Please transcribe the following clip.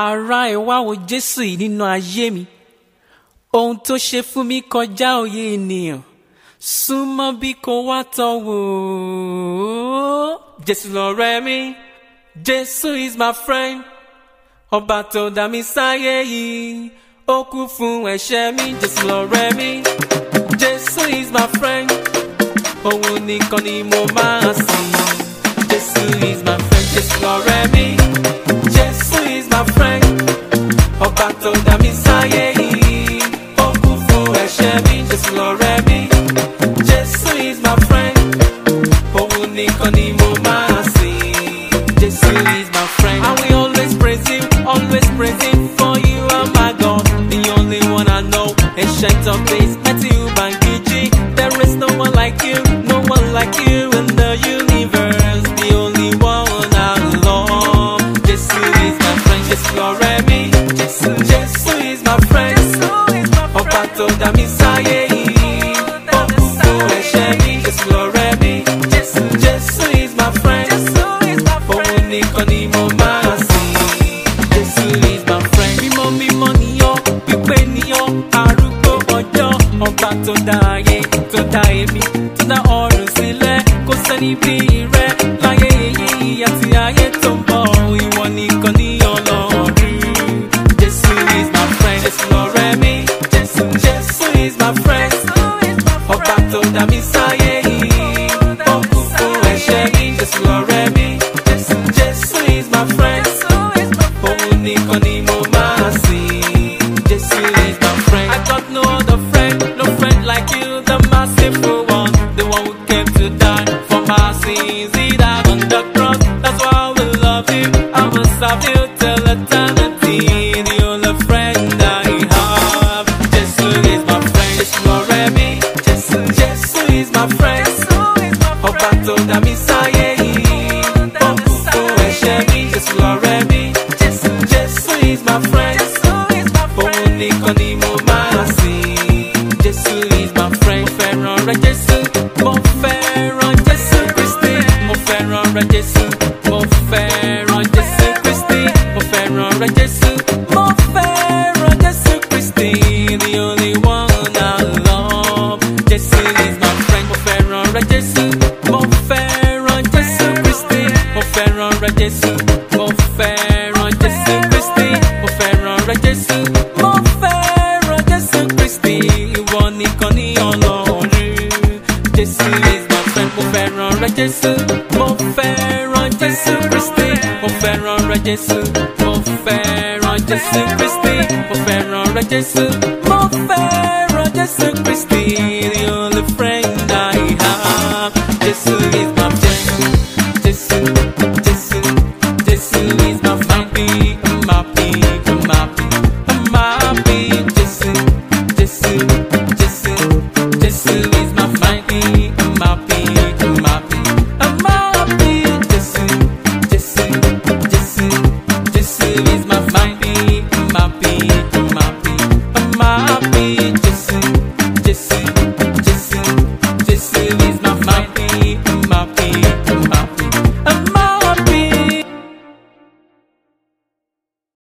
ara ẹ̀ wá wo jésù yìí nínú ayé mi ohun tó ṣe fún mi kọjá òye ènìyàn súnmọ́ bí kò wá tọ́ wò ó jésù lọ̀rẹ́ mi jésù is my friend ọba tó dá mi sáyé yìí ó kú fún ẹ̀ṣẹ̀ mi jésù lọ̀rẹ́ mi jésù is my friend òun nìkan ni mo máa sìn jésù is my friend jésù lọ̀rẹ́ mi jésù is my friend ọba tó dá mi sáyé yìí ó kú fún ẹ̀ṣẹ̀ mi jésù lọ̀rẹ́ mi jésù is my friend òun nìkan ni mo máa sìn jésù is my friend I will always praise him always praise him for you are my God the only one I know ancient of days Matthew Bangiji there is no one like you no one like you in the universe the only one I love jésù is my friend jésù lọ̀rẹ́ mi jésù jésù is my friend ọba tó dá mi sáyé yìí ó kú fún ẹ̀ṣẹ̀ mi jésù lọ̀rẹ́ mi jésù jésù is my friend òun nìkan ni mo máa sìn jésù is my friend mímọ́ mímọ́ níyọ́ pípé níyọ́ arúgbó ọjọ́ ọba tó dá ayé tó dá èmi tó dá ọ̀run sílẹ̀ kò sẹ́ni bí rẹ láyé èyí àti ayé tó ń bọ̀ ìwọ nìkan ní ọlọ́run jésù is my friend jésù lọ̀rẹ́ mi jésù jésù is my friend ọba tó dá mi sáyé yìí ó kú fún ẹ̀ṣẹ̀ mi jésù lọ̀rẹ́ mi jésù jésù is my friend òun nìkan ni mo máa sìn jésù is my friend. I got no other friend no friend like you the merciful one the one who came to die for my sins he died on the cross that's why I will love you I will serve you till eternity the only friend I have jésù is my friend jésù lọ̀rẹ́ mi jésù jésù is my friend ọba tó dá mi sáyé yìí ó kú fún ẹ̀ṣẹ̀ mi jésù lọ̀rẹ́ mi jésù jésù is my friend òun nìkan ni mo máa sìn jésù is my friend mo fẹ́ràn rẹ jésù mo fẹ́ràn jésù kristi mo fẹ́ràn rẹ jésù mo fẹ́ràn jésù kristi mo fẹ́ràn rẹ jésù mo fẹ́ràn jésù kristi the only one I love jésù is my friend mo fẹ́ràn rẹ jésù mo fẹ́ràn jésù kristi mo fẹ́ràn rẹ jésù mo fẹ́ràn jésù kristi mo fẹ́ràn rẹ jésù mo fẹ́ràn jésù kristi ìwọ nìkan ní ọlọ́run jésù is my friend mo fẹ́ràn rẹ jésù mo fẹ́ràn jésù kristi mo fẹ́ràn rẹ jésù mo fẹ́ràn jésù kristi mo fẹ́ràn rẹ jésù mo fẹ́ràn jésù kristi the only friend I have jésù is my friend jésù.